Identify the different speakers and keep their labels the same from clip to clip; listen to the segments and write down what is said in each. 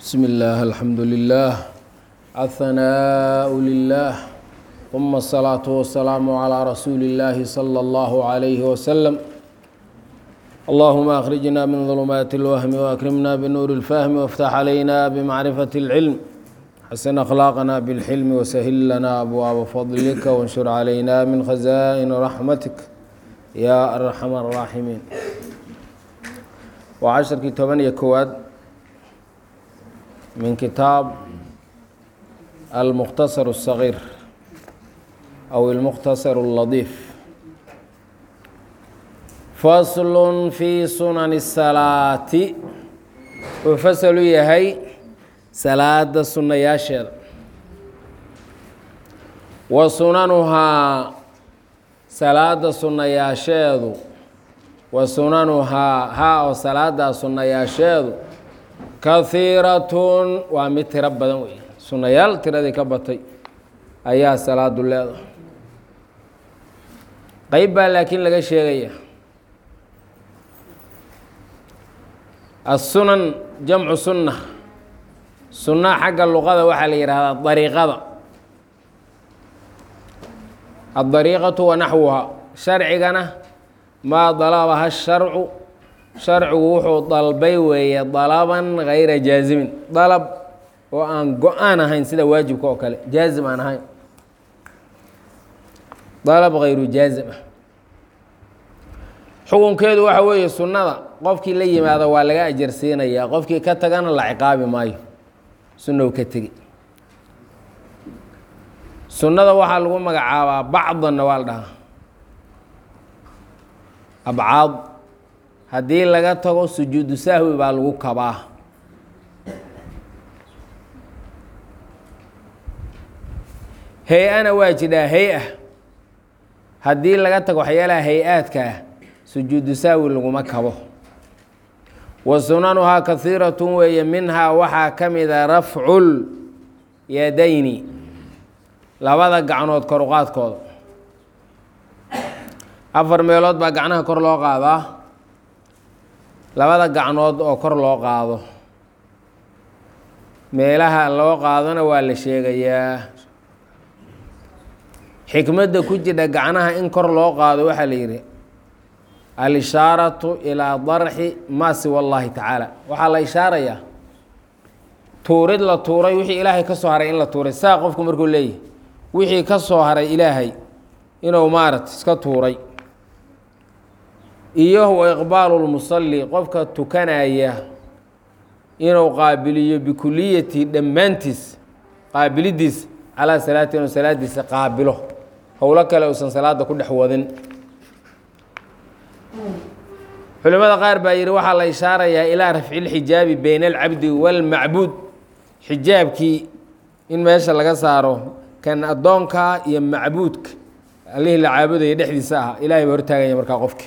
Speaker 1: بسم الله الحمد لله الثناء لله ثم الصلاة والسلام على رسول الله صلى الله عليه وسلم اللهم أخرجنا من ظلمات الوهم وأكرمنا بنور الفهم وافتح علينا بمعرفة العلم حسن أخلاقنا بالحلم وسهل لنا أبواب فضلك وانشر علينا من خزائن رحمتك يا أرحم الراحمين وعشركii toban iyo kowaad min kitaab almukhtasar الصغير أو المkhtasar اللطيف fasl في sunan الsalaaةi wuxuu fasl u yahay salaada sunayaasheeda wa sunanuhaa salaada sunayaasheedu wa sunanuhaa haa oo salaadaa sunayaasheedu kahiiratun waa mid tiro badan wey sunayaal tiradii ka batay ayaa salaadu leedahay qeyb baa laakiin laga sheegaya assunan jamcu sunna sunna xagga luqada waxaa la yihahdaa dariiqada addariiqatu wa naxwuha sharcigana maa dalabaha sharcu sharcigu wuxuu dalbay weeye dalaban gayra jaazimin dalab oo aan go-aan ahayn sida waajibka oo kale jaazim aan ahayn dalab hayru jaazim ah xukunkeedu waxa weeye sunnada qofkii la yimaado waa laga ajarsiinayaa qofkii ka tagana la ciqaabi maayo sunnow ka tegi sunnada waxaa lagu magacaabaa bacdanna waa la dhahaa abcaad haddii laga tago sujuudu sahwi baa lagu kabaa hay-ana waa jidhaa hay-a haddii laga tago waxyaalaha hay-aadka ah sujuudu sahwi laguma kabo wa sunanuhaa kahiiratun weeye minhaa waxaa ka mida rafcul yadayni labada gacnood koruqaadkooda afar meelood baa gacnaha kor loo qaadaa labada gacnood oo kor loo qaado meelaha loo qaadona waa la sheegayaa xikmadda ku jidha gacnaha in kor loo qaado waxaa la yidhi al-ishaaratu ilaa darxi maa siwa allahi tacaala waxaa la ishaarayaa tuurid la tuuray wixii ilaahay ka soo haray in la tuuray saa qofku markuu leeyahy wixii ka soo haray ilaahay inuu maarata iska tuuray iyo wa iqbaalu lmusalli qofka tukanaya inuu qaabiliyo bikuliyati dhammaantiis qaabilidiis calaa salaati inuu salaadiisa qaabilo howlo kale uusan salaada ku dhex wadin culimada qaar baa yidhi waxaa la ishaarayaa ilaa rafci lxijaabi bayna alcabdi waalmacbuud xijaabkii in meesha laga saaro kan addoonka iyo macbuudka allihii la caabudaya dhexdiisa ah ilahay baa hortaagaya markaa qofki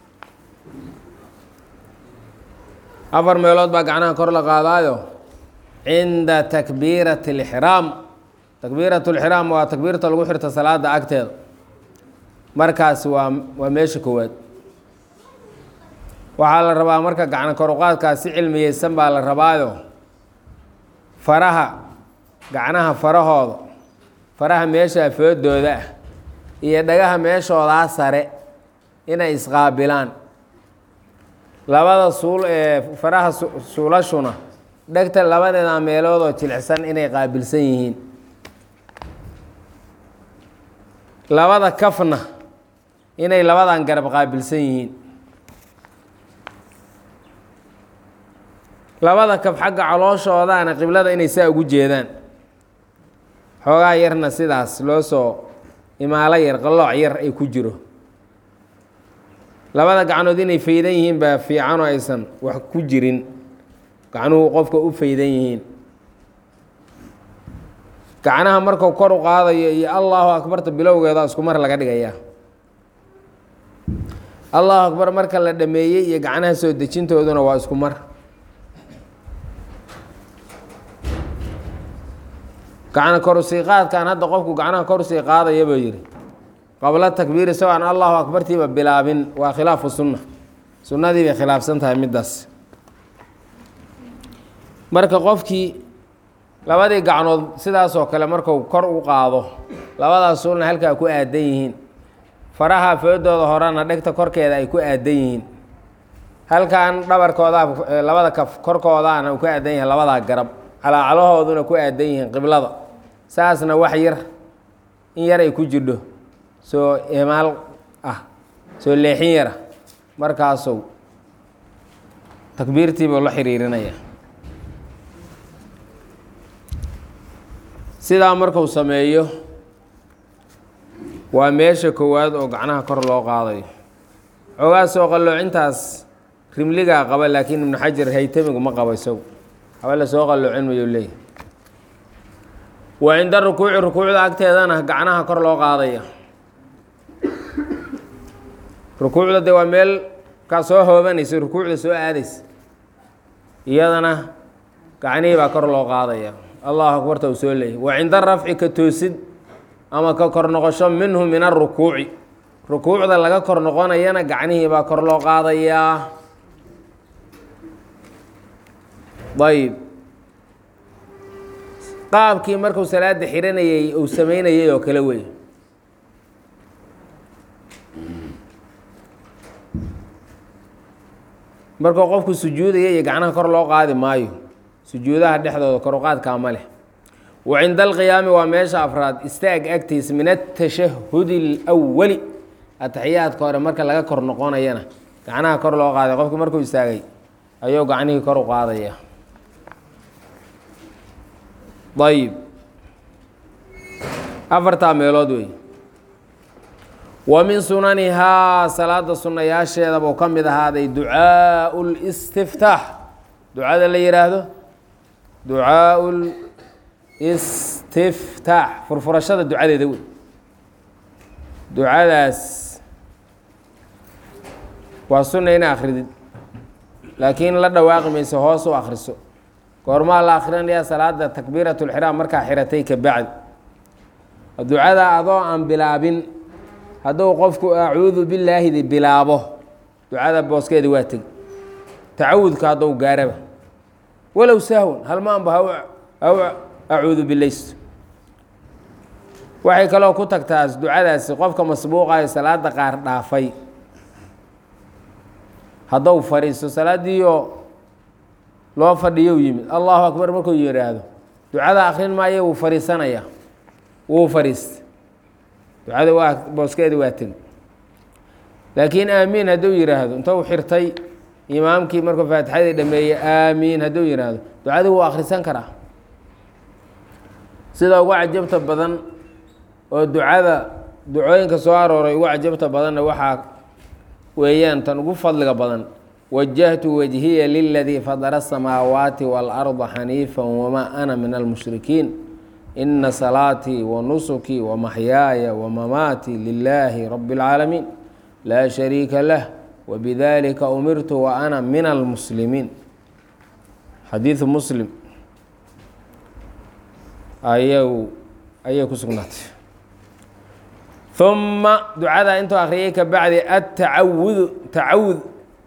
Speaker 1: afar meelood baa gacnaha kor la qaadaayo cinda takbiirati اlixraam takbiirat lixraam waa takbiirta lagu xirta salaada agteeda markaas waa waa meesha koowaad waxaa la rabaa marka gacno koruqaadkaas si cilmiyeysan baa la rabaayo faraha gacnaha farahooda faraha meesha foodooda ah iyo dhagaha meeshoodaa sare inay isqaabilaan labada suul ee faraha suulashuna dhegta labadeeda meeloodoo jilicsan inay qaabilsan yihiin labada kafna inay labadan garab qaabilsan yihiin labada kaf xagga calooshoodaana qiblada inay saa ugu jeedaan xoogaa yarna sidaas loo soo imaalo yar qalooc yar ay ku jiro labada gacnood inay faydan yihiin baa fiicanoo aysan wax ku jirin gacnuhu qofka u faydan yihiin gacnaha markuu kor u qaadayo iyo allahu akbarta bilowgeeda isku mar laga dhigayaa allahu akbar marka la dhameeyey iyo gacnaha soo dejintooduna waa isku mar gacna korusii qaadkan hadda qofku gacnaha korusii qaadaya buu yidhi qabla takbiir isagoo aan allahu akbartiiba bilaabin waa khilaafu sunna sunnadii bay khilaafsan tahay middaas marka qofkii labadii gacnood sidaasoo kale marku kor u qaado labadaas suulna halkaa ku aadan yihiin faraha foodooda horena dhegta korkeeda ay ku aadan yihiin halkan dhabarkoodaa labada kaf korkoodaana uu ku aadan yahay labadaa garab calaacalahooduna ku aadan yihiin qiblada saasna wax yar in yar ay ku jirdho soo imaal ah soo leexin yara markaasuu takbiirtiibuu la xiriirinaya sidaa marku sameeyo waa meesha koowaad oo gacnaha kor loo qaadayo xoogaa soo qalloocintaas rimligaa qaba laakiin ibnu xajar haytamigu ma qabo isagu haba la soo qalloocin mayuu leeyahy wa cinda rukuuci rukuucda agteedana gacnaha kor loo qaadaya rukuucda dee waa meel kaa soo hoobanaysa rukuucda soo aadaysa iyadana gacnihii baa kor loo qaadaya allahu akbarta uu soo leeyahy wa cinda rafci ka toosid ama ka kor noqosho minhu min arukuuci rukuucda laga kor noqonayana gacnihii baa kor loo qaadayaa ayb qaabkii markuu salaada xiranayay uu sameynayay oo kale wey markuu qofku sujuudaya iyo gacnaha kor loo qaadi maayo sujuudaha dhexdooda kor u qaadkaa ma leh wa cinda alqiyaami waa meesha afraad istaag agtiis min atashahudi اlwali ataxiyaadka hore marka laga kor noqonayana gacnaha kor loo qaaday qofku markuu istaagay ayuu gacnihii kor u qaadaya ayib afartaa meelood wey wa min sunanihaa salaada sunayaasheeda buu ka mid ahaaday ducaau listiftaax ducada la yihaahdo ducaau listiftaax furfurashada ducadeeda wey ducadaas waa sunna ina akridid laakiin la dhawaaqi mayso hoos u akriso goormaa la akrinaya salaada takbiirat lxiraam markaa xiratay ka bacdi ducada adoo aan bilaabin hadduu qofku acuudu bilaahidi bilaabo ducada booskeeda waa tegi tacawudka hadduu gaaraba walow sahwan halmaanba haw acuudu bilaysto waxay kaloo ku tagtaas ducadaasi qofka masbuuqayo salaada qaar dhaafay haddou fadhiisto salaadiioo loo fadhiyo yimid allahu akbar markuu yidhaahdo ducada akrin maayo wuu fadhiisanaya wuu fadhiista ducada waa booskeeda waa tegi laakiin aamiin hadduu yidhaahdo intou xirtay imaamkii markuu faatixadii dhameeyey aamiin hadduu yidhaahdo ducadii wuu akhrisan karaa sida ugu cajabta badan oo ducada ducooyinka soo arooray ugu cajabta badanna waxaa weeyaan tan ugu fadliga badan wajahtu wajhiya liladii fadara asamaawaati waalarda xaniifa wamaa ana min almushrikiin ina salaatii wa nusukii wa maxyaaya wa mamaatii lilaahi rabi اlcaalamiin laa shariika lah wbidalika umirtu wa ana min almuslimiin xadiidu muslim ayau ayay ku sugnaatay uma ducada intuu akhriyay ka bacdi atacawudu tacawud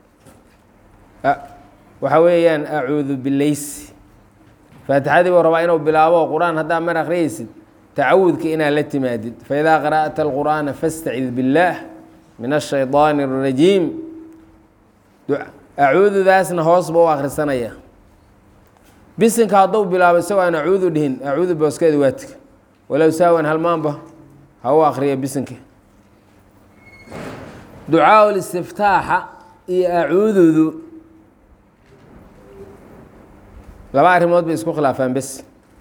Speaker 1: waxaa weeyaan acuudu bileysi faatixadii buu rabaa inuu bilaabo qur-aan haddaa mar akhriyaysid tacawudka inaad la timaadid faidaa qara'ta alqur'aana fastacid biاllaah min ashayطaani الrajiim acuududaasna hoos ba u akhrisanaya bisinka hadduu bilaabo isagoo aan acuudu dhihin acuudu booskeeda waatika walow saawan halmaanba ha u akriya bisinka ducaa listiftaaxa iyo acuududu laba arrimood bay isku khilaafaan bes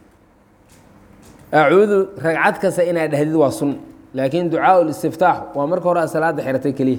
Speaker 1: acuudu ragcad kasta inaad dhahdid waa sun laakiin ducaa listiftaax waa marka hore aad salaada xiratay keliya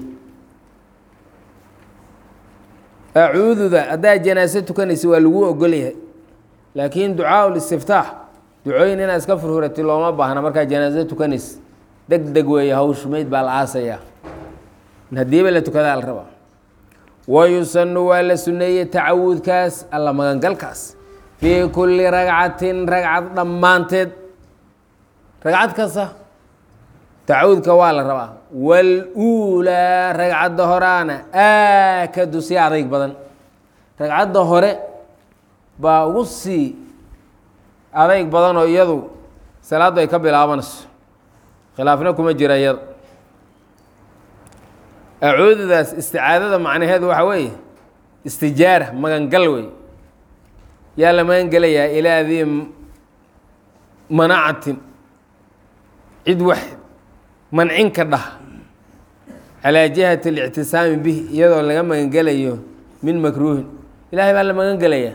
Speaker 1: acuududa haddaad janaaso tukanaysa waa lagu ogol yahay laakiin ducaa listiftaax ducooyin inaad iska furfuratid looma baahna markaad janaaso tukanaysa deg deg weeye hawsh meyd baa la aasayaa haddiiba la tukadaa la rabaa wayusanu waa la suneeyey tacawudkaas alla magangalkaas fii kulli ragcatin ragcad dhammaanteed ragcad kasta tacawudka waa la rabaa waluulaa ragcadda horaana aakadu si adayg badan ragcadda hore baa ugu sii adayg badan oo iyadu salaaddu ay ka bilaabanayso khilaafna kuma jira iyada acuududaas isticaadada macnaheedu waxa weeye istijaara magangal wey yaa la magangelayaa ilaa dii manacatin cid wax mancin ka dhah calaa jihati اlictisaami bih iyadoo laga magangelayo min makruuhin ilahay baa la magan gelayaa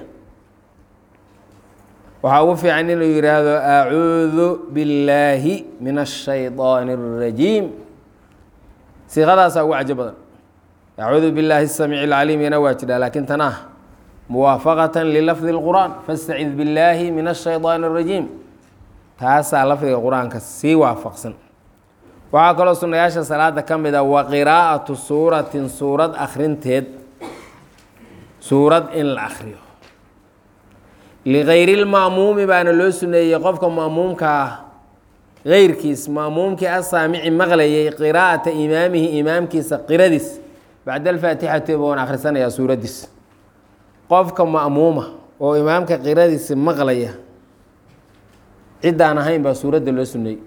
Speaker 1: waxaa ugu fiican inuu yidhaahdo acuudu billaahi min الshayطaan الrajiim siiqadaasaa ugu cajo badan acuudu billaahi الsamiic اlcaliim yana waa jidhaa laakiin tan ah muwaafaqaة lilafdi اlqur'an fastacid billaahi min الshayطaan الrajiim taasaa lafdiga qur-aanka sii waafaqsan waxaa kaloo sunayaasha salaada ka mid a wa qiraa'atu suuratin suurad akhrinteed suurad in la akhriyo ligayri lma'muumi baana loo suneeyey qofka ma'muumka ah geyrkiis ma'muumkii asaamici maqlayay qiraa'ata imaamihi imaamkiisa qiradiis bacda alfaatixati boon akhrisanayaa suuraddiis qofka ma'muuma oo imaamka qiradiisa maqlaya ciddaan ahayn baa suuradda loo suneeyey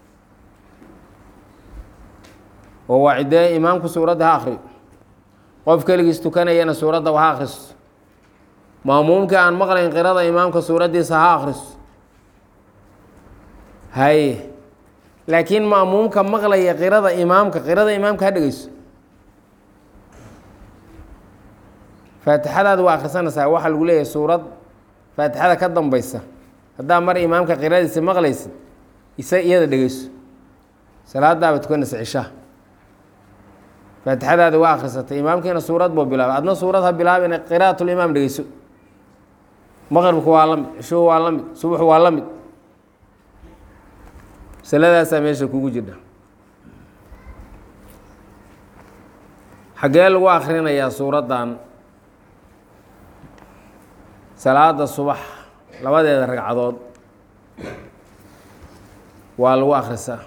Speaker 1: oo waa ciddee imaamku suuradda ha akhriyo qof keligiis tukanayana suuradda ha akhriso maamuumkii aan maqlayn qirada imaamka suuraddiisa ha akhriso haye laakiin ma'muumka maqlaya qirada imaamka qirada imaamka ha dhegeyso faatixadaada waa akhrisanaysaa waxaa lagu leeyahay suurad faatixada ka dambaysa haddaa mar imaamka qiradiisa maqlaysid isa iyada dhegeyso salaadaaba tukanaysa cishaha faatixadaada waa akhrisatay imaamkiina suurad buu bilaabay adna suurad ha bilaabina qira'atulimaam dhegeyso maqribku waa la mid cishuhu waa la mid subuxu waa la mid masaladaasaa meesha kugu jirta xaggee lagu akhrinayaa suuraddan salaada subax labadeeda ragcadood waa lagu akhrisaa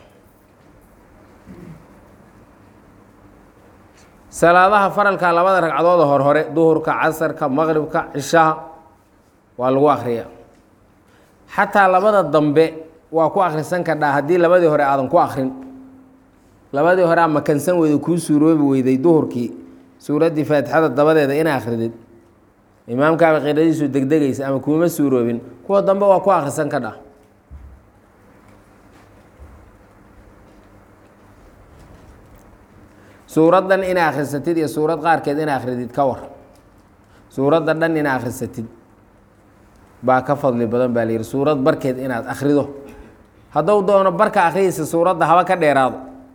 Speaker 1: salaadaha faralka labada ragcadooda hor hore duhurka casarka maqribka cishaha waa lagu akhriyaa xataa labada dambe waa ku akhrisan kardhaa haddii labadii hore aadan ku akrin labadii hore ama kansan weyda kuu suuroobi weyday duhurkii suuraddii faatixada dabadeeda ina akhridid imaamkaaba qiradiisu degdegaysa ama kuuma suuroobin kuwa dambe waa ku akhrisan kardhaa suuraddan ina akhrisatid iyo suurad qaarkeed ina akhridid ka war suuradda dhan ina akhrisatid baa ka fadli badan baa layidhi suurad barkeed inaad akhrido hadduu doono barka akhriyeysa suuradda haba ka dheeraado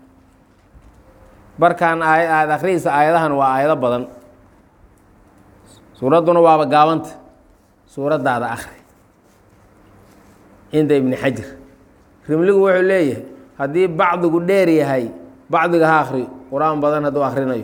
Speaker 1: barkan aay aada akhriyeysa aayadahan waa aayado badan suuradduna waaba gaabanta suuraddaada akhri cinda ibni xajar rimligu wuxuu leeyahay haddii bacdigu dheer yahay bacdiga ha akhriyo qur-aan badan hadduu akhrinayo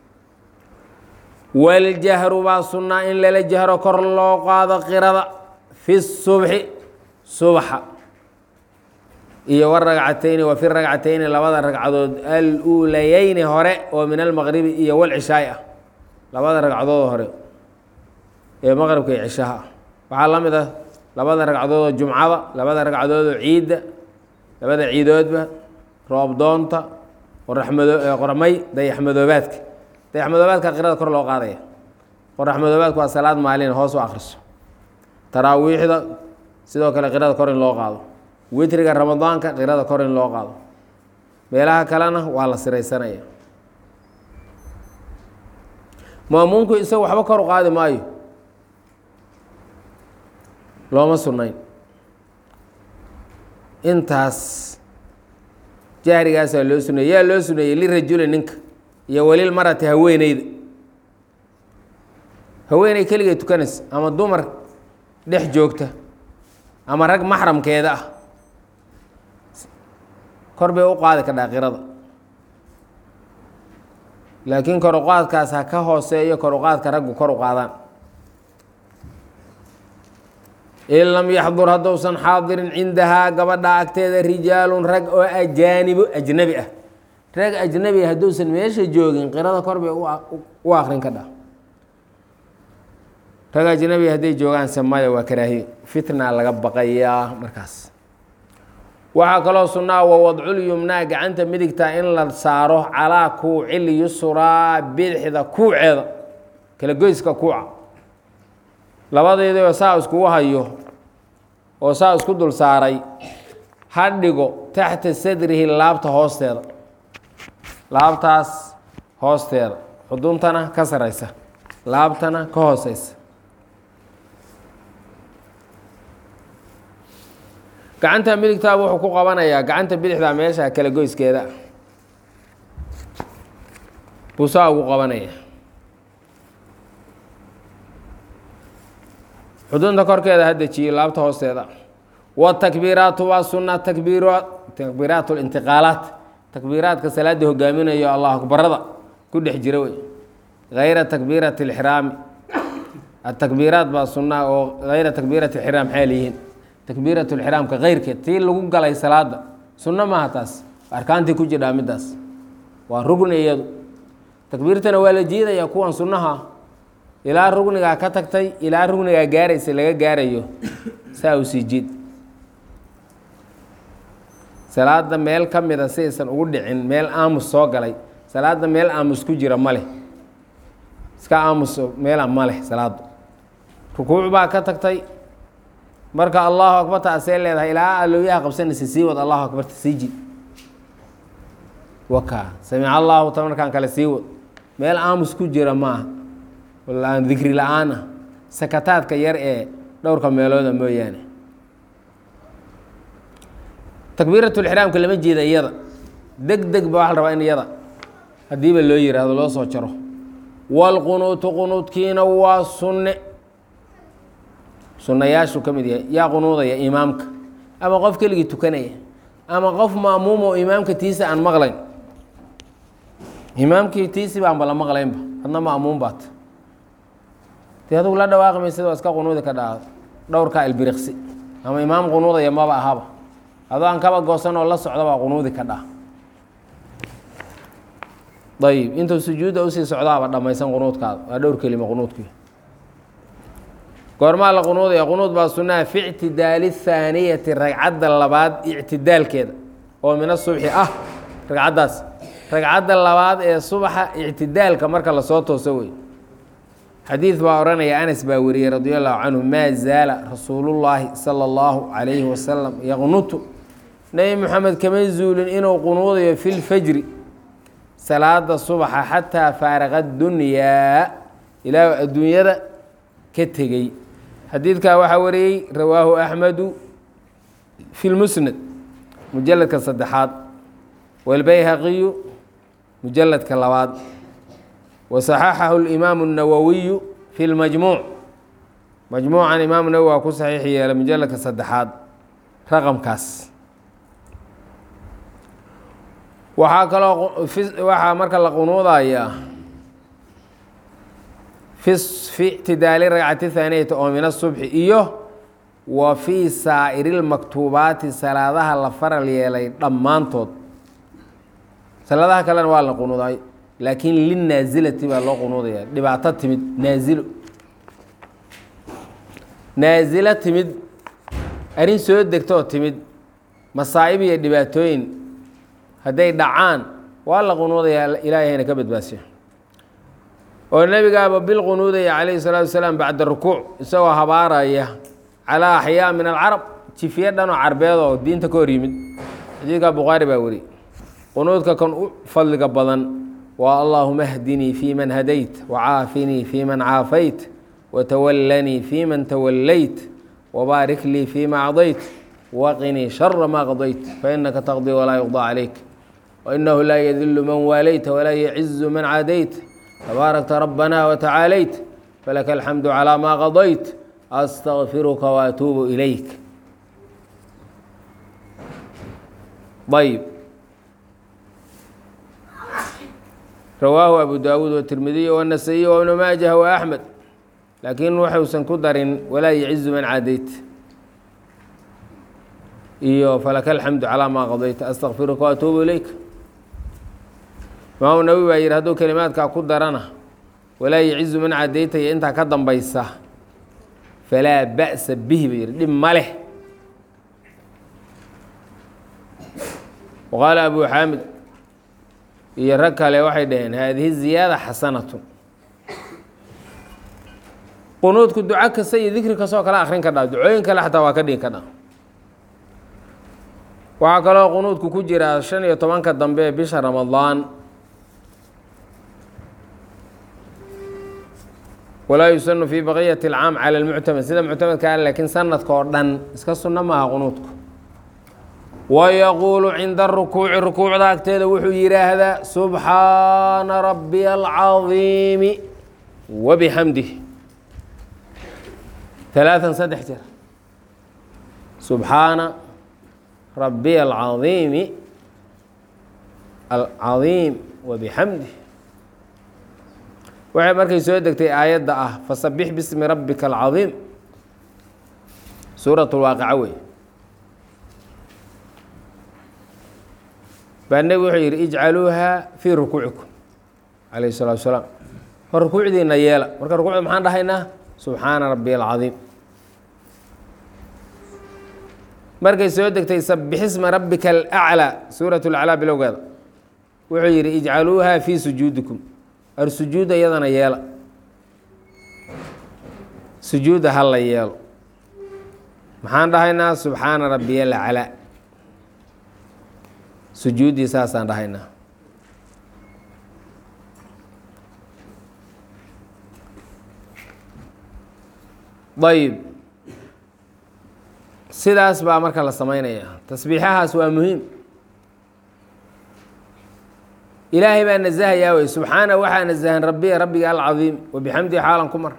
Speaker 1: waljahru baa sunnaa in lala jahro kor loo qaado qirada fi subxi subaxa iyo waragcatayni wa fi ragcatayni labada ragcadood aluulayeyni hore oo min almaqribi iyo walcishaay ah labada ragcadood hore ee maqribka iyo cishaha ah waxaa la mid ah labada ragcadood oo jumcada labada ragcadood oo ciidda labada ciidoodba roobdoonta qoraxmado qormay dayaxmadoobaadka dayaxmadoobaadka qirada kor loo qaadaya qoraxmadoobaadku waa salaad maalin hoos u akhriso taraawiixda sidoo kale qirada kor in loo qaado witriga ramadaanka qirada kor in loo qaado meelaha kalena waa la siraysanaya maamuumku isaga waxba kor u qaadi maayo looma sunnayn intaas jahrigaasaa loo suneeyey yaa loo suneeyey lirajuli ninka iyo welil marati haweeneyda haweeney keligay tukanaysa ama dumar dhex joogta ama rag maxramkeeda ah kor bay u qaadi kadhaa qirada laakiin kor uqaadkaas ha ka hooseeyo kor uqaadka raggu kor u qaadaan in lam yaxdur hadduusan xaadirin cindahaa gabadha agteeda rijaalun rag oo ajaanibo ajnebi ah rag ajnebi hadduusan meesha joogin qirada kor bay u akrin kadhaa rag ajnabi hadday joogaan samaya waa karaahiye fitna laga baqayaa markaas waxaa kaloo sunnaa wa wadcul yumnaa gacanta midigta in la saaro calaa kuucil yusraa bidixda kuuceeda kala goyska kuuca labadeedoo saa iskugu hayo oo saa isku dul saaray ha dhigo taxta sadrihi laabta hoosteeda laabtaas hoosteeda xuduntana ka saraysa laabtana ka hooseysa gacanta midigtaaba wuxuu ku qabanayaa gacanta bidixda meesha kala goyskeeda buu saa ugu qabanaya xudunta korkeeda ha dejiyo laabta hoosteeda watakbiiraatu waa sunna takbiira takbiiraat lintiqaalaat takbiiraadka salaada hogaaminayo allah akbarada ku dhex jira wey hayra takbiirati lxiraami atakbiiraat baa sunna oo hayra takbiirati lxiraam maxay leeyihiin takbiirat lxiraamka keyrkeed tii lagu galay salaada sunno maaha taas arkaantii ku jirdhaa middaas waa rugni iyadu takbiirtana waa la jiidaya kuwan sunnaha ilaa rugnigaa ka tagtay ilaa rugnigaa gaaraysa laga gaarayo saa u sii jiid salaada meel ka mida si aysan ugu dhicin meel aamus soo galay salaada meel aamus ku jira ma leh iska aamus meela ma leh salaadu rukuuc baa ka tagtay marka allahu akbarta asee leedahay ilaa alooyaha qabsanaysa sii wad allahu akbarta sii jid waka samic allahu ta markaan kale sii wad meel aamus ku jira maaha aan dikri la-aan ah sakataadka yar ee dhowrka meelooda mooyaane takbiiratulxiraamka lama jeeda iyada deg deg ba waxa la rabaa in iyada haddiiba loo yiraahdo loo soo jaro waalqunuutu qunuudkiina waa sunne sunnayaashuu ka mid yahay yaa qunuudaya imaamka ama qof keligii tukanaya ama qof maamuum oo imaamka tiisa aan maqlayn imaamkii tiisi baanba la maqlaynba adna maamuum baat dee adugu la dhawaaqi maysid waa iska qunuudi ka dhaa dhowrkaa ilbiriqsi ama imaam qunuudaya maba ahaba adoo aan kaba goosan oo la socda baa qunuudi ka dhaa ayib intuu sujuudda usii socdaaba dhammaysan qunuudkaada waa dhowr kelima qunuudkii goormaa la qunuudaya qunuud baa sunnaha fi ictidaali thaaniyati ragcadda labaad ictidaalkeeda oo min asubxi ah ragcaddaas ragcadda labaad ee subaxa ictidaalka marka lasoo tooso wey xadiid baa odhanaya anas baa wariyey radi allahu canhu maa zaala rasuulullaahi sala allahu calayhi wasalam yaqnutu nebi moxamed kama zuulin inuu qunuudayo fi lfajri salaada subaxa xataa faaraqa dunyaa ilaa adduunyada ka tegey xadiidkaa waxaa wariyey rawaahu axmedu fi lmusnad mujaladka saddexaad walbayhaqiyu mujaladka labaad wasaxaxahu اlimaamu الnawowiyu fi lmajmuuc majmuucan imaamu nawowi waa ku saxiix yeelay mujaladka saddexaad raqamkaas waxaa kaloo waxaa marka la qunuudayaa fi ictidaali ragcati thaaniyati oo min asubxi iyo wa fii saa'iri lmaktuubaati salaadaha la faral yeelay dhammaantood salaadaha kalena waa la qunuuday laakiin linaasilati baa loo qunuudaya dhibaato timid naasilo naasilo timid arrin soo degtoo timid masaa'ib iyo dhibaatooyin hadday dhacaan waa la qunuudayaa ilaahayna ka badbaasiyo oo nebigaaba bil qunuudaya calayhi salaatu wasalaam bacda rukuuc isagoo habaaraya calaa axyaa min alcarab jifiye dhanoo carbeed oo diinta ka hor yimid xadiidka bukhaari baa weri qunuudka kan u fadliga badan waa allaahuma hdinii fii man hadayt wacaafinii fii man caafayt watawallanii fii man tawallayt wabaarik lii fii ma acdayt waqinii shara ma qadayt fainaka taqdii walaa yuqضى calayk wainahu laa yadilu man waalayta walaa yacizu man caadayt tabaarakta rabbana watacaalayt falaka alxamdu calaa maa qadayt astaqfiruka waatuubu ilayk ayb rawaahu abu daawuud watirmidiy wanasayiy wabnu maajah waaxmed laakiin waxuusan ku darin walaa yacizu man caadayt iyo falaka alxamdu calaa maa qadayta astaqfiruka waatuubu ilayk imaamu nawowi baa yihi hadduu kelimaadkaa ku darana walaa yacizu man cadayta iyo intaa ka dambaysa falaa ba'sa bihi ba yidhi dhib ma leh waqaala abu xaamid iyo rag kale waxay dhaheen haadihi ziyaada xasanatun qunuudku duco kasta iyo dikri kastoo kale akrin ka dhaa ducooyin kale xataa waa ka dhigi ka dhaa waxaa kaloo qunuudku ku jira shan iyo tobanka dambe ee bisha ramadaan walaa yusanu fi baqiyati alcaam cala almuctamad sida muctamadka ah laakiin sanadka oo dhan iska sunno maaha qunuudku wayaquulu cinda arukuuci rukuucda agteeda wuxuu yidhaahdaa subxaana rabbiya alcadiimi wabixamdih ثلاثا saddex jeer subxaana rabiy alcaiimi alcadiim wabixamdih waxay markay soo degtay aayadda ah fasabix bismi rabbika alcadiim suurat lwaaqica wey baa nebi wuxuu yidhi ijcaluuha fii rukuucikum calayh الsalatu wasalaam hor rukuucdiina yeela marka rukuucda maxaan dhahaynaa subxaana rabiy alcadiim markay soo degtay sabixisma rabbika alaclaa suurat laclaa bilowgeeda wuxuu yidhi ijcaluuha fii sujuudikum ar sujuudda iyadana yeela sujuudda ha la yeelo maxaan dhahaynaa subxaana rabiya alaclaa sujuuddii saasaan dhahaynaa ayib sidaas baa marka la samaynayaa tasbiixahaas waa muhiim ilaahay baa nasahayaa wey subxaana waxaa nasahan rabbiya rabbiga alcadiim wabixamdihi xaalan ku mar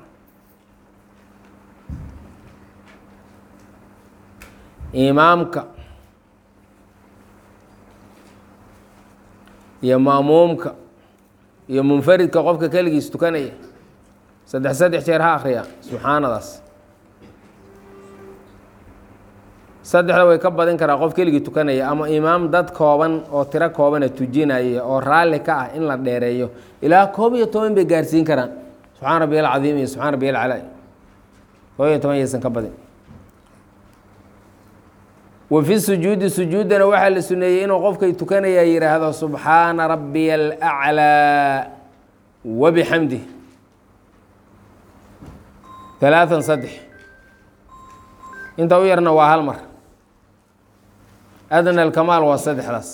Speaker 1: imaamka iyo maamuumka iyo munfaridka qofka keligiis tukanaya saddex saddex jeer ha akriya subxaanadaas saddexda way ka badin karaa qof keligii tukanaya ama imaam dad kooban oo tiro koobana tujinaya oo raalli ka ah in la dheereeyo ilaa koob iyo toban bay gaarsiin karaan subxaan rabbi alcadiim iyo subxaan rabbi alcalaa koob iyo toban yaysan ka badin wa fi sujuudi sujuuddana waxaa la suneeyey inuu qofkay tukanaya yidhaahdo subxaana rabbiya alaclaa wabixamdih alaaan saddex inta u yarna waa hal mar adna alkamaal waa saddexdaas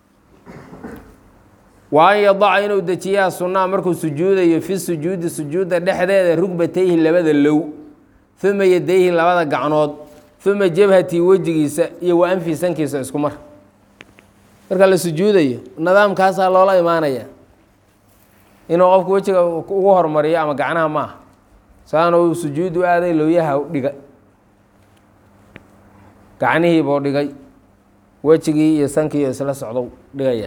Speaker 1: wa an yadaca inuu dejiyaa sunnaha markuu sujuudayo fi sujuudi sujuudda dhexdeeda rugbatayhi labada low uma yadayhi labada gacnood uma jabhatii wejigiisa iyo wa anfi sankiisa isku mar marka la sujuudayo nidaamkaasaa loola imaanaya inuu qofku wejiga ugu hormariyo ama gacnaha maaha saana uu sujuud u aaday lowyaha dhiga gacnihiibuu dhigay wejigii iyo sankii isla socdo dhigaya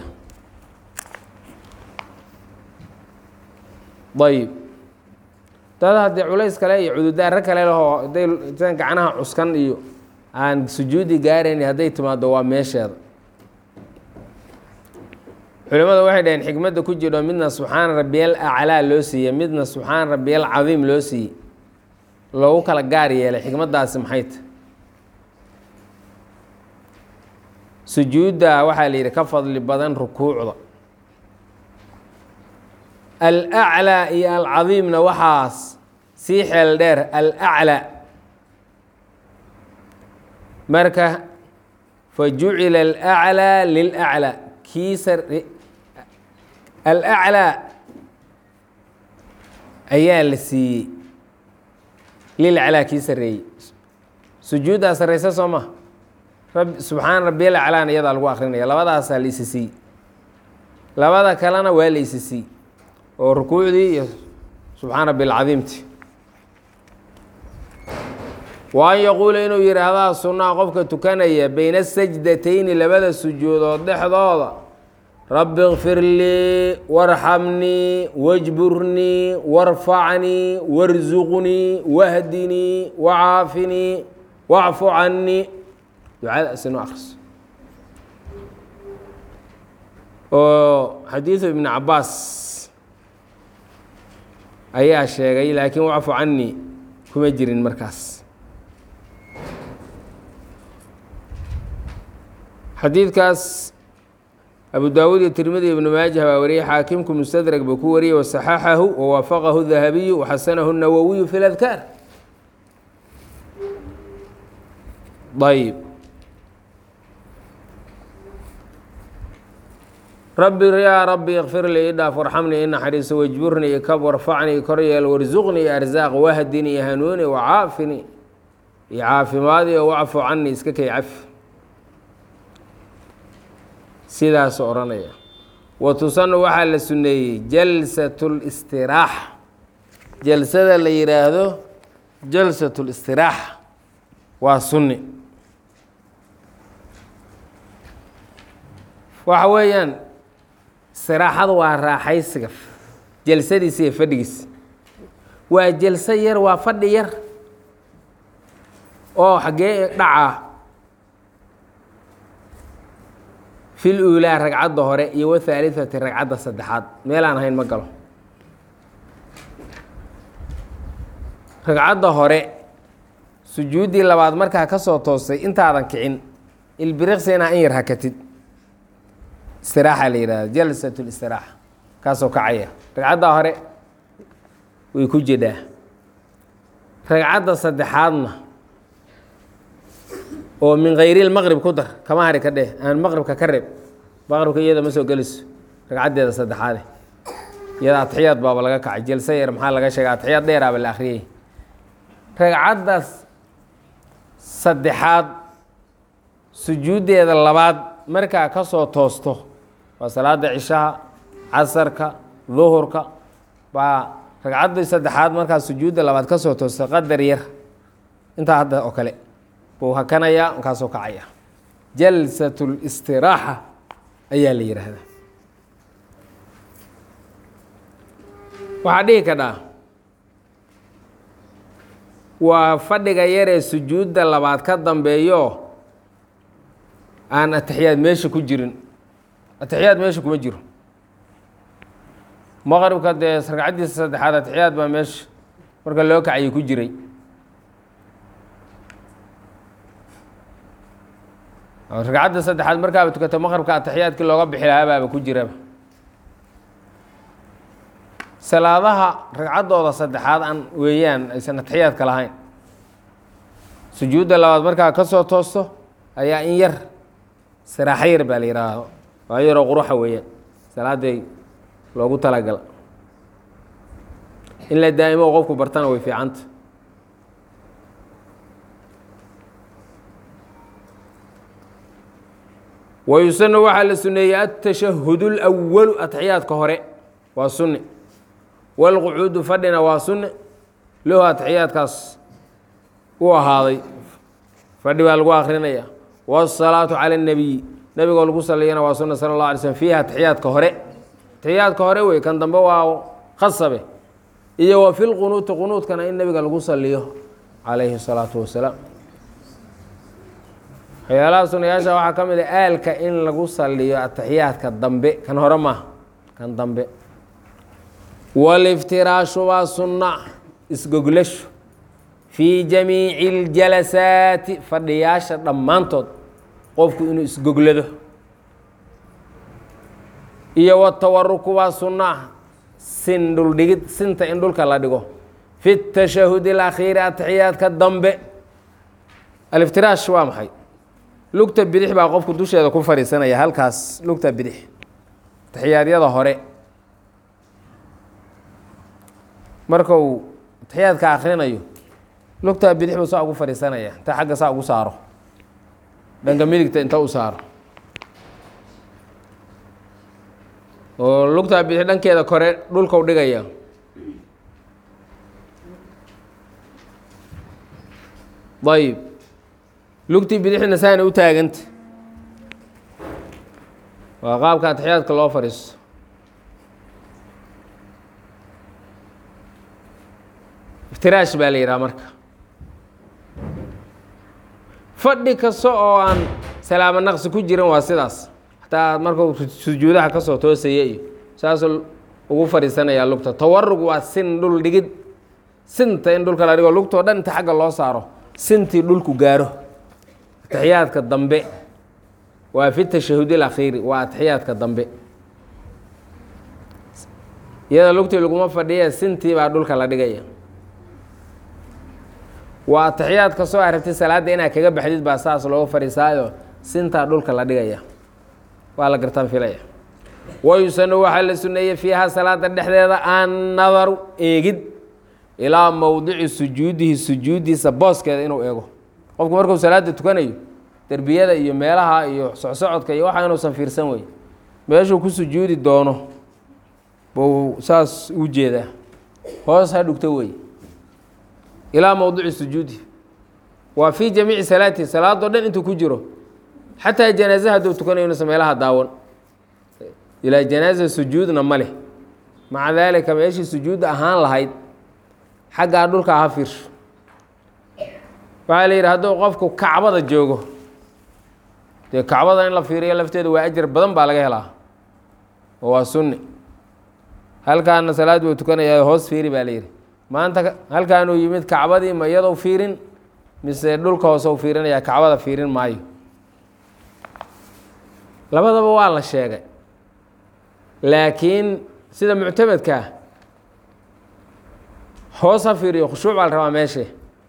Speaker 1: ayib dad haddii culays kale iyo cududaaro kale lehoo hadday san gacnaha cuskan iyo aan sujuudi gaarayn hadday timaado waa meesheeda culimada waxay dhaheen xikmadda ku jiro midna subxaana rabiyal aclaa loo siiyey midna subxaana rabiyal cadiim loo siiyey loogu kala gaar yeelay xikmaddaasi maxay ta sujuudda waxaa la yidhi ka fadli badan rukuucda alaclaa iyo alcadiimna waxaas sii xeel dheer alaclaa marka fa jucila alaclaa lilaclaa kiisa alaclaa ayaa la siiyey lilaclaa kii sareeyey sujuuddaa sarreysa soo ma rab subxaana rabbiyal aclaana iyadaa lagu akrinaya labadaasaa la isi siiyey labada kalena waa la isi siiyey oo rukuucdii iyo subxaana rabbi alcadiimti wa an yaquula inuu yidhaahdaa sunnaha qofka tukanaya bayna sajdatayni labada sujuudood dhexdooda rabbi kfir lii warxamnii wajburnii warfacnii warsuqnii wahdinii wacaafinii wacfu cannii ducadaas inu akriso oo xadiidu ibni cabaas ayaa sheegay laakiin wacfu cannii kuma jirin markaas xadiidkaas abu daawuud iyo tirmidi ibnu maajah baa wariyey xaakimku mustadrag buu ku wariyey wasaxaxahu wawaafaqahu dahabiyu waxasanahu nawowiyu fi ladkaar ayb rabbi yaa rabbi ikfir lii idhaaf warxamnii inaxariiso wajburnii ikab warfacnii koryeel warsuqnii arsaaq wahdinii hanuuni wacaafini iyo caafimaadii oo wacfu canii iska kay cafi sidaas odhanaya wa tusanu waxaa la suneeyey jalsat اlistiraaxa jalsada la yidhaahdo jalsat اlistiraaxa waa sunni waxa weeyaan istiraaxadu waa raaxaysiga jalsadiisa iyo fadhigiisa waa jalso yar waa fadhi yar oo xaggee dhaca fil uulaa ragcadda hore iyo wathaalithati ragcadda saddexaad meelaan ahayn ma galo ragcadda hore sujuuddii labaad markaa ka soo toostay intaadan kicin ilbiriqsina in yar hakatid istiraaxa la yihahdo jalsat listiraaxa kaasoo kacaya ragcadda hore way ku jedhaa ragcadda saddexaadna oo min hayri lmaqrib ku dar kama hari ka dheh aan maqribka ka reeb maqribka iyada ma soo gelayso ragcaddeeda saddexaade iyada atixiyaad baaba laga kacay jalse yar maxaa laga sheega atixiyaad dheeraaba la akhriyey ragcaddaas saddexaad sujuuddeeda labaad markaa ka soo toosto waa salaada cishaha casarka duhurka baa ragcaddii saddexaad markaa sujuudda labaad ka soo toosto qadar yar intaa hadda oo kale buu hakanayaa markaasoo kacaya jalsat اlistiraaxa ayaa la yidhaahdaa waxaa dhihi kadhaa waa fadhiga yaree sujuudda labaad ka dambeeyo aan atixiyaad meesha ku jirin atixiyaad meesha kuma jiro maqribka dee ragcaddiisa saddexaad atixiyaad baa meesha marka loo kacayay ku jiray ragcadda saddexaad markaaba tukata maqribka atixiyaadkii looga bixi lahaa baaba ku jiraba salaadaha ragcaddooda saddexaad aan weeyaan aysan atixiyaadka lahayn sujuudda labaad markaa ka soo toosto ayaa in yar siraaxo yar baa la yidhaahdo waa yaroo quruxa weeyaan salaaday loogu talagala in la daa'imo qofku bartana way fiicanta wayusanu waxaa la suneeyey atashahud اlأwalu atixiyaadka hore waa sunni wاlqucuudu fadhina waa sunni lahu atixiyaadkaas u ahaaday fadhi baa lagu akrinaya wالsalaatu calى الnabiy nebigoo lagu saliyana waa sunna sala اlه alay slm fiiha atixiyaadka hore atixiyaadka hore wey kan dambe waa khasabe iyo wa fi lqunuuti qunuudkana in nebiga lagu saliyo calayhi الsalaatu wasalaam waxyaalaha sunayaasha waxaa ka mid a aalka in lagu saliyo atixiyaadka dambe kan hore maaha kan dambe waliftiraashu waa sunna isgoglashu fii jamiici اljalasaati fadhiyaasha dhammaantood qofku inuu isgoglado iyo watawaruku waa sunna sin dhuldhigid sinta in dhulka la dhigo fi tashahud اlakhiiri atixiyaadka dambe aliftiraash waa maxay lugta bidix baa qofku dusheeda ku fadhiisanaya halkaas lugta bidix atixiyaadyada hore marka uu atixiyaadka akrinayo lugtaa bidix buu saa ugu fadhiisanaya inta xagga saa ugu saaro dhanka midigta inta u saaro oo lugtaa bidix dhankeeda kore dhulkau dhigaya ayib lugtii bidixna saana u taaganta waa qaabka atixiyaadka loo fadhiisto iftiraash baa la yidhaha marka fadhi kasta oo aan salaamo naqsi ku jirin waa sidaas xataa markuu sujuudaha ka soo toosaya iyo saasuu ugu fadhiisanayaa lugta tawarug waa sin dhul dhigid sinta in dhulka la dhigo lugtoo dhan inta xagga loo saaro sintii dhulku gaaro atixiyaadka dambe waa fi tashahudi alakhiiri waa atixiyaadka dambe iyada lugtii laguma fadhiya sintii baa dhulka la dhigaya waa atixiyaad ka soo aragtay salaadda inaad kaga baxdid baa saas looga fadhiisaayo sintaa dhulka la dhigaya waa la gartaan filaya wayusanu waxaa la suneeyey fiiha salaada dhexdeeda annadaru eegid ilaa mowdici sujuudihi sujuuddiisa booskeeda inuu eego qofku markuu salaada tukanayo derbiyada iyo meelaha iyo socsocodka iyo waxa inuusan fiirsan wey meeshuu ku sujuudi doono buu saas u jeedaa hoos ha dhugto wey ilaa mowdici sujuudi waa fii jamiici salaatihi salaadoo dhan intuu ku jiro xataa janaaze hadduu tukanayo inuusan meelaha daawan ilaa janaaza sujuudna ma leh maca daalika meeshii sujuudda ahaan lahayd xaggaa dhulka ha fiirsho waxaa la yidhi hadduu qofku kacbada joogo dee kacbada in la fiiriyo lafteeda waa ajar badan baa laga helaa oo waa sunni halkaana salaad buu tukanayaa hoos fiiri baa la yidhi maanta halkaanuu yimid kacbadii ma iyadou fiirin mise dhulka hoose u fiirinaya kacbada fiirin maayo labadaba waa la sheegay laakiin sida muctamadkaa hoos ha fiiriyo khushuuc baa la rabaa meeshe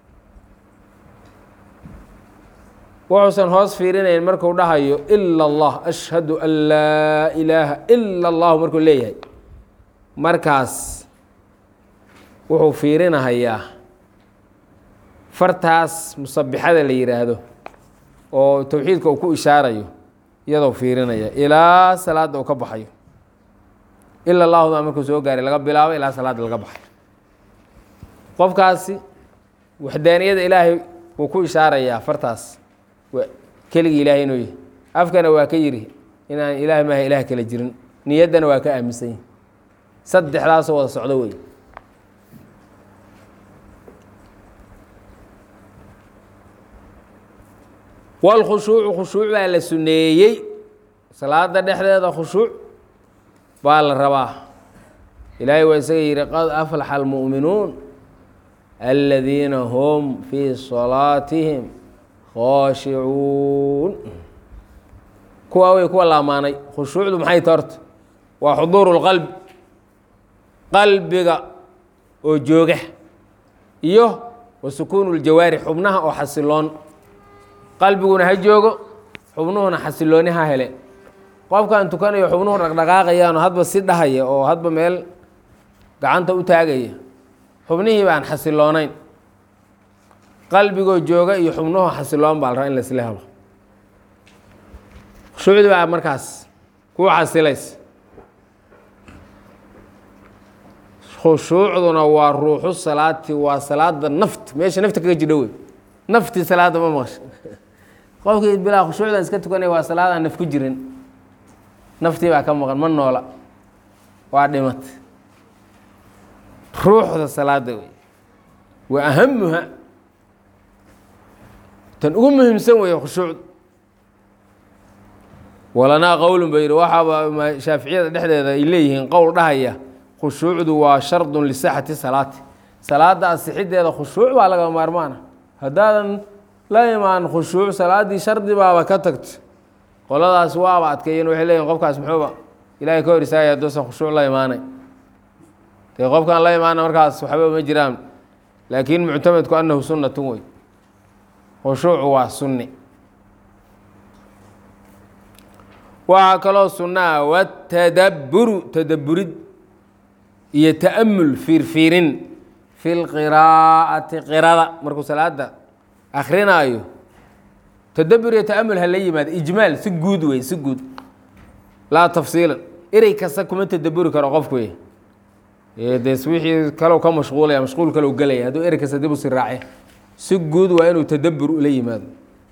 Speaker 1: wuxuusan hoos fiirinayn marku dhahayo ila allah ashhadu an laa ilaaha ila allahu markuu leeyahay markaas wuxuu fiirinahayaa fartaas musabixada la yidhaahdo oo towxiidka uu ku ishaarayo iyadoo fiirinaya ilaa salaadda uu ka baxayo ila allahuda markuu soo gaaray laga bilaabo ilaa salaadda laga baxayo qofkaasi waxdaaniyada ilaahay wuu ku ishaarayaa fartaas keligii ilaahay inuu yahy afkana waa ka yidhi inaan ilaah maaha ilaah kala jirin niyaddana waa ka aaminsan yahi saddexdaasoo wada socdo wey walkhushuucu khushuuc baa la suneeyey salaada dhexdeeda khushuuc baa la rabaa ilaahay waa isaga yidhi qad aflaxa almu'minuun aladiina hum fii salaatihim khooshicuun kuwa wey kuwa la amaanay khushuucdu maxay ta horta waa xuduuru lqalbi qalbiga oo jooga iyo wa sukuunu ljawaari xubnaha oo xasiloon qalbiguna ha joogo xubnuhuna xasilooni ha hele qofkaan tukanayo xubnuhu dhaqdhaqaaqayaanoo hadba si dhahaya oo hadba meel gacanta u taagaya xubnihii baan xasiloonayn qalbigoo jooga iyo xubnuhu xasiloon baa la rabaa in laisla helo khushuucdi baa markaas kuu xasilaysa khushuucduna waa ruuxu salaati waa salaada naft meesha nafta kaga jidho wey naftii salaada ma maqasha qofkii bilaa khushuucdan iska tukanaya waa salaadaan naf ku jirin naftii baa ka maqan ma noola waa dhimat ruuxda salaada wey wa ahamuha tan ugu muhiimsan weeye khushuucdu walanaa qowlun ba yidhi waxaaba shaaficiyada dhexdeeda ay leeyihiin qowl dhahaya khushuucdu waa shardun lisaxati salaati salaada asixiddeeda khushuuc baa laga maarmaana haddaadan la imaan khushuuc salaaddii shardi baaba ka tagto qoladaas waaba adkeeyeen waxay leeyihin qofkaas muxuuba ilaahay ka hor istaagaya hadduusan khushuuc la imaanay dee qofkaan la imaana markaas waxba ma jiraan laakiin muctamadku annahu sunnatun wey khushuucu waa sunni waxaa kaloo sunnaa watadabburu tadabburid iyo ta'amul fiirfiirin fi lqiraa'ati qirada markuu salaada akrinaayo tadabbur iyo ta'amul ha la yimaado ijmaal si guud wey si guud laa tafsiilan erey kasta kuma tadabburi karo qofku wey des wixii kalow ka mashquulaya mashquul kalow gelaya hadduu erey kasta dib u si raace si guud waa inuu tadabbur ula yimaado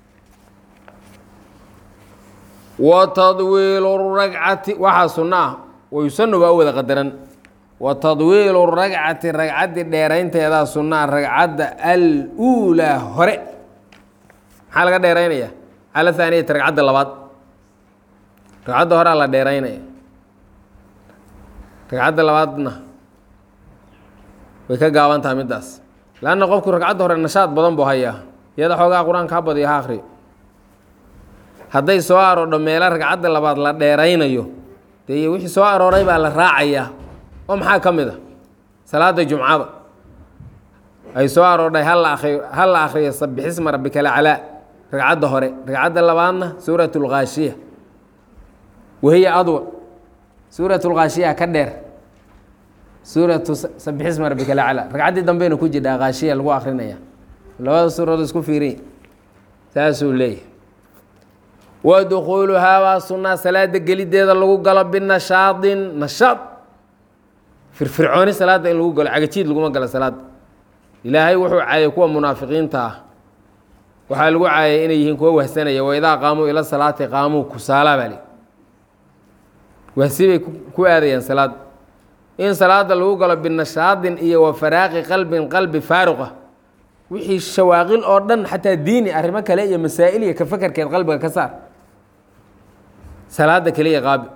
Speaker 1: wa tadwiilu ragcati waxaa sunno ah wayusanu baa u wada qadaran wa tadwiilu ragcati ragcaddii dheeraynteedaa sunnaa ragcadda al-uulaa hore maxaa laga dheeraynaya cala haaniyati ragcadda labaad ragcadda horea la dheeraynaya ragcadda labaadna way ka gaaban tahay middaas leanna qofku ragcadda hore nashaad badan buu hayaa iyada xoogaa qur-aanka ha badiyo ha akhriyo hadday soo aroodho meelo ragcadda labaad la dheeraynayo dee wixii soo arooray baa la raacayaa oo maxaa ka mid a salaada jumcada ay soo aroodhay hal la akriyo hal la akhriyo sabixisma rabbika laclaa ragcadda hore ragcadda labaadna suurat lkhaashiya wahiya adwa suurat lkhaashiya ka dheer suuratu sabixisma rabbika laclaa ragcaddii dambeyna ku jidhaa khaashiya lagu akrinaya labada suuradood isku fiiriy saasuu leeyahy wa dukuuluhaa waa sunnaa salaada gelideeda lagu galo binashaadin nashaad firfircooni salaada in lagu galo cagajiid laguma galo salaada ilaahay wuxuu caayay kuwa munaafiqiinta ah waxaa lagu caayay inay yihiin kuwa wahsanaya waidaa qaamuu ila salaati qaamuu kusaala baa li wahsi bay ku aadayaan salaada in salaada lagu galo binashaadin iyo wa faraaqi qalbin qalbi faaruqa wixii shawaaqil oo dhan xataa diini arrimo kale iyo masaa'il iyo ka fakarkeed qalbiga ka saar salaada keliya qaabi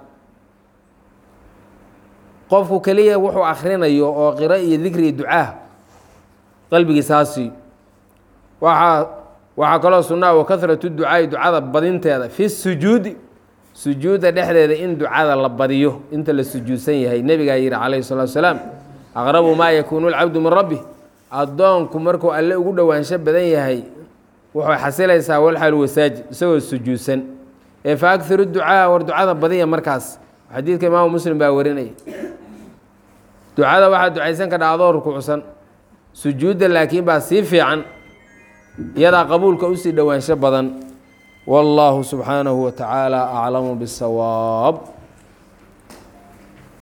Speaker 1: qofku keliya wuxuu akhrinayo oo qiro iyo dikri iyo ducaa qalbigiisa hasiiyo waxaa waxaa kaloo sunnaa wa kahratu ducaai ducada badinteeda fi sujuudi sujuudda dhexdeeda in ducada la badiyo inta la sujuudsan yahay nebigaa yihi calayhi salaatu salaam aqrabu maa yakuunu lcabdu min rabbi addoonku markuu alle ugu dhowaansho badan yahay wuxuu xasilaysaa walxal wasaajid isagoo sujuudsan ee fa aghiru ducaa war ducada badiya markaas xadiidka imaamu muslim baa warinaya ducada waxaa ducaysan ka dhacdoo rukuucsan sujuudda laakiin baa sii fiican iyadaa qabuulka usii dhowaansho badan wallaahu subxaanahu wa tacaala aclamu bisawaab